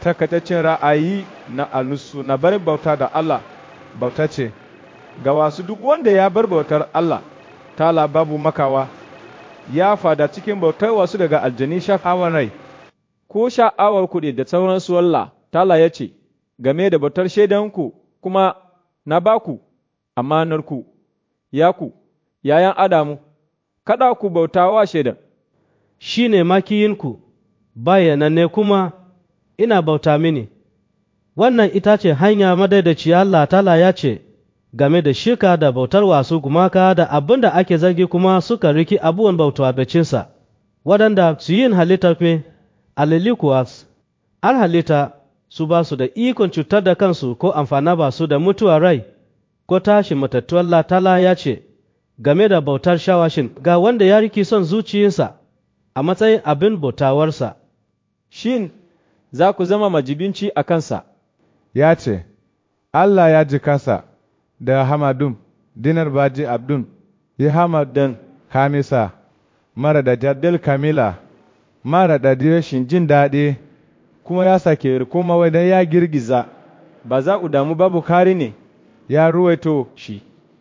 takataccen ra'ayi na alusu na barin bauta da Allah bauta ce, ga wasu duk wanda ya bar bautar Allah, tala babu makawa, ya fada cikin bautar wasu daga aljani sha'awar rai, ko sha'awar kuɗi da sauransu Allah, tala ya ce, game da bautar shaidanku kuma na baku amanarku, ya ku, yayan Adamu, kada ku bauta wa shaidan. Shi ne makiyinku, bayyananne kuma ina bauta mini. Wannan ita ce hanya madaidaci Allah tala ya ce, game da shirka da bautar wasu gumaka da abin da ake zargi kuma suka riki abubuwan bauta bacinsa, waɗanda su yin halittar me, alili kuwa an halitta su ba su da ikon cutar da kansu ko amfana ba su da mutuwa rai, ko tashi matattuwar latala ya ce, game da bautar shawashin ga wanda ya riki son zuciyarsa a matsayin abin bautawarsa. Shin, za ku zama majibinci a kansa? Ya ce, Allah ya ji kasa da Hamadum, dinar baji Abdun, ya Hamadan Kamisa, mara da jaddal Kamila, mara da rashin jin daɗi, kuma ya sake riko mawai ya girgiza, ba za ku damu babu kari ne, ya ruwaito shi.